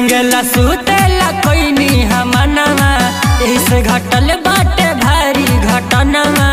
संगला सुतेला कोई नी हमनवा इस घटल बाटे भारी घटनवा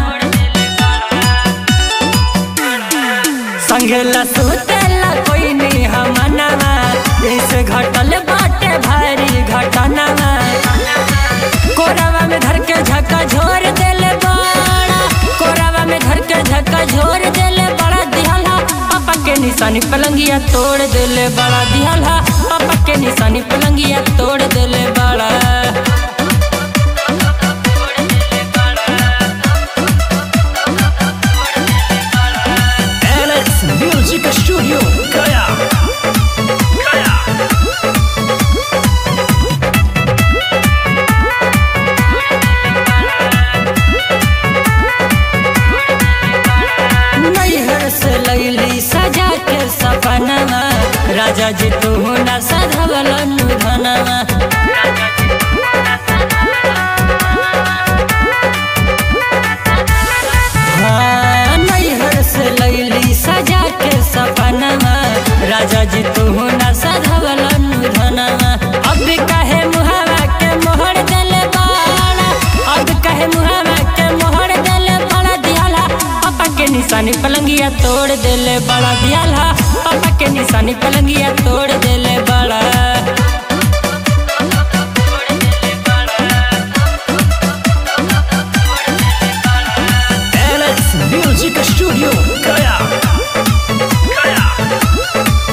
संगला सुतेला कोई नी हमनवा इस घटल बाटे भारी घटनवा कोरावा में धर के झक्का झोर देले बड़ा कोरावा में धर के झक्का झोर देले बड़ा दिहला पापा के निशानी पलंगिया तोड़ देले बड़ा दिहला पापा के निशानी पलंगिया तोड़ देले बड़ा Alex Music Studio Gaya Gaya नैहर से लैली सजा के सपनवा राजा जी तू न सधवल धनवा हाँ, नैहर से लैली सजा के सपनवा राजा जी तू न सधवल धनवा अब कहे मुहावा के मोहर देले बाड़ा अब कहे मुहावा के मोहर देले बड़ा दियाला पापा के निशानी पलंगिया तोड़ देले बड़ा दियाला पापा के निशानी पलंगिया तोड़ देले बड़ा Alex Music Studio Gaya Gaya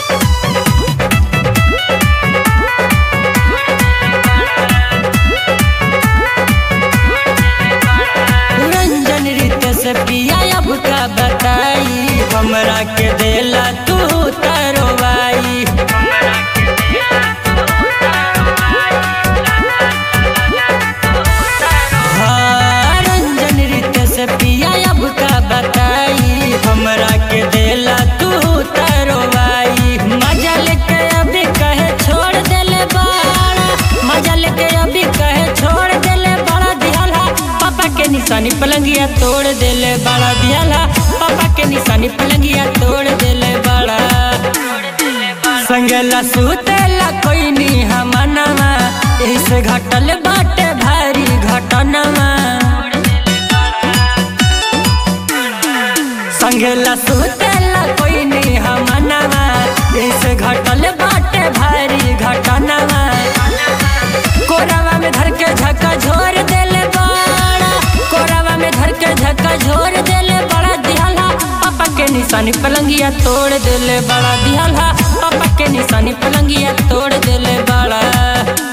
Ranjan रीत से पिया अब का बताई हमरा के देला तू तरवाई हाँ, रंजन रीत से पिया अब का बताई हमरा के देला तू तरवाई मजा लेके अभी कहे छोड़ देले बाड़ा मजा लेके अभी कहे छोड़ देले बड़ा दिहला पापा के निशानी पलंगिया तोड़ देले बड़ा दिहला पापा के निशानी पलंगिया तोड़ देले बड़ा संगला सुतेला कोई नी हमनवा इस घटल बाटे भारी घटनवा संगला सुतेला कोई नी हमनवा इस घटल बाटे भारी घटनवा कोरावा में धर के झक्का झोर देले बड़ा कोरावा में धर के झक्का झोर देले बड़ा दिहला पापा के निशानी पलंगिया तोड़ देले बड़ा दिहला पापा के निशानी पलंगिया तोड़ देले बड़ा